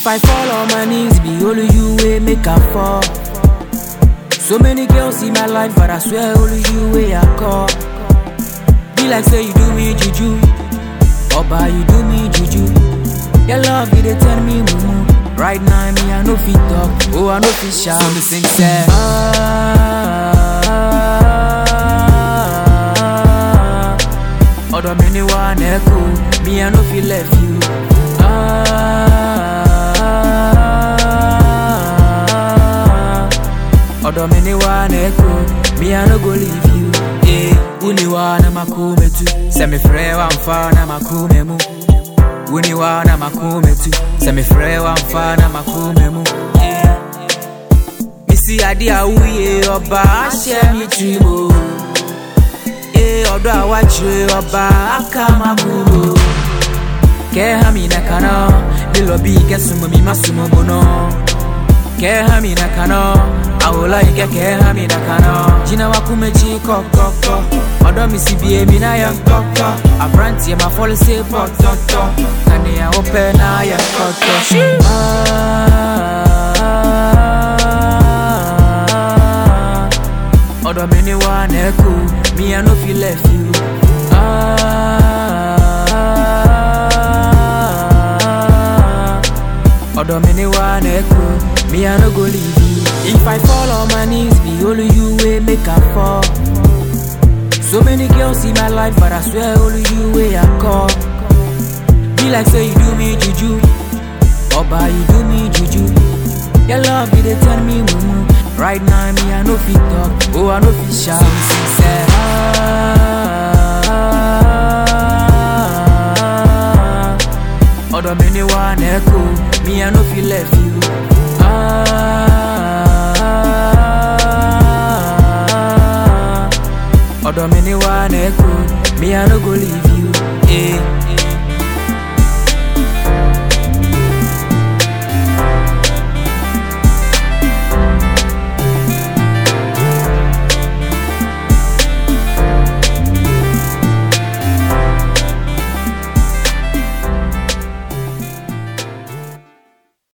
I fall on my knees, be only you way make I fall. So many girls in my life, but I swear only you way I call. Be like say you do me juju, Oba you do me juju. Your love you dey tell me mumu. Right now me I no fit talk, oh I no fit shout. So me sing say ah. Other many one echo, me I no feel left you. Ah. Other many one echo, me I no go leave you. Eh, uni wana makume tu, se me frɛ wamfa na makume mu. Uni wana makume tu, se me frɛ wamfa na makume mu. Eh, misi ade a woyɛ ɔba ahyɛ me tirim o. Eh, ɔdɔ a wakyerɛ ɔba aka makumo. Kɛha mi na kana, me lobby kɛsumo mi masumo bono. Kɛha mi na kana, awola ike kɛha mi na kana. Jina wakumechi kɔkɔkɔ, ɔdɔ mi si bie mi na yɛ nkɔkɔ. Aberanteɛ ma fɔle se pɔtɔtɔ, kanea wopɛ na yɛ nkɔtɔ. Ah, ɔdɔ mi ni wa na ɛko, me I no fit left you. Ah, ɔdɔ mi ni wa na ɛko, me I no go leave you. If I fall on my knees, be only you way make I fall. So many girls in my life, but I swear only you way I call. Be like say you do me juju, Oba you do me juju. Your love you dey tell me mumu. Right now me I no fit talk, oh I no fit shout. So me sing say ah. Other many one echo, me I no feel left you. Ah. Other many one echo, me I no go leave you. Eh.